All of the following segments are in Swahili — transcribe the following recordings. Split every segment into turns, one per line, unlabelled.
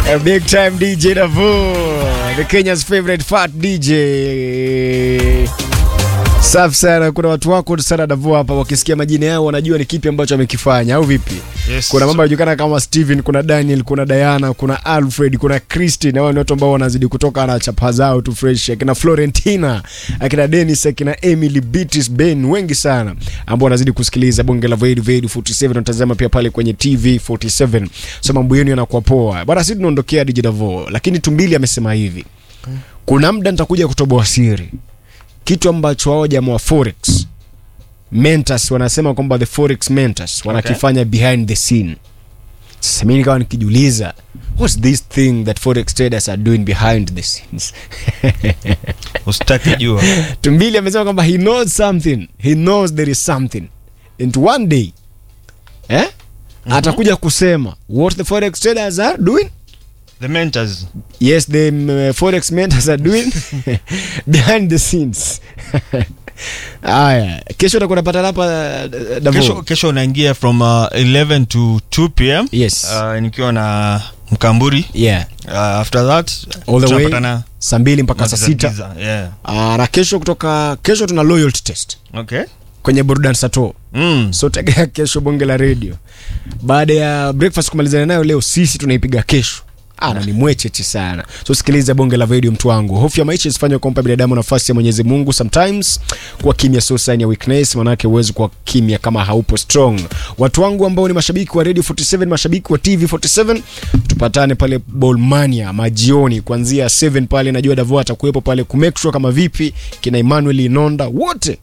A big time DJ Davo, the Kenya's favorite fat DJ. Safi sana, kuna watu wako sana Davo hapa, wakisikia majina yao wanajua ni kipi ambacho amekifanya, au vipi?
Yes.
Kuna mambo yanajulikana kama Steven, kuna Daniel, kuna Diana, kuna Alfred, kuna Christine. Hao ni watu ambao wanazidi kutoka na chapa zao tu fresh. Akina Florentina, akina Dennis, akina Emily, Beatrice, Ben, wengi sana ambao wanazidi kusikiliza bonge la Void Void 47 unatazama pia pale kwenye TV 47. So mambo yenu yanakuwa poa. Bwana sisi tunaondokea DJ Davo, lakini Tumbili amesema hivi. Kuna muda nitakuja kutoboa siri. Kitu ambacho wao jamaa wa Forex mentors wanasema kwamba the forex mentors wanakifanya behind the scene sasa mimi nikawa nikijiuliza what's this thing that forex traders are doing behind the scenes
usitaki jua
tumbili amesema kwamba he knows something he knows there is something and one day eh atakuja kusema what the forex traders are doing
the mentors
yes the um, forex mentors are doing behind the scenes haya kesho utakuwa unapata hapa uh, Davo.
kesho, kesho unaingia from uh, 11 to 2 pm
Yes.
uh, nikiwa na mkamburi
yeah
uh, after that
all the way
tunapatana
saa mbili mpaka saa
Giza,
sita
giza, yeah.
Ah, na kesho kutoka kesho tuna loyalty test
okay
kwenye burudani sato
mm.
so tegea kesho bonge la radio baada ya breakfast kumalizana nayo leo sisi tunaipiga kesho ana ni mwecheche sana so sikiliza bonge la video mtu wangu hofu ya maisha isifanywe kumpa binadamu nafasi ya mwenyezi mungu sometimes kuwa kimya sio sign ya weakness manake huwezi kuwa kimya kama haupo strong watu wangu ambao ni mashabiki wa radio 47 mashabiki wa tv 47 tupatane pale bolmania majioni kuanzia 7 pale najua davo atakuwepo pale kumake sure kama vipi kina emmanuel inonda wote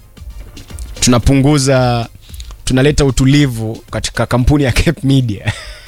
tunapunguza tunaleta utulivu katika kampuni ya Cape Media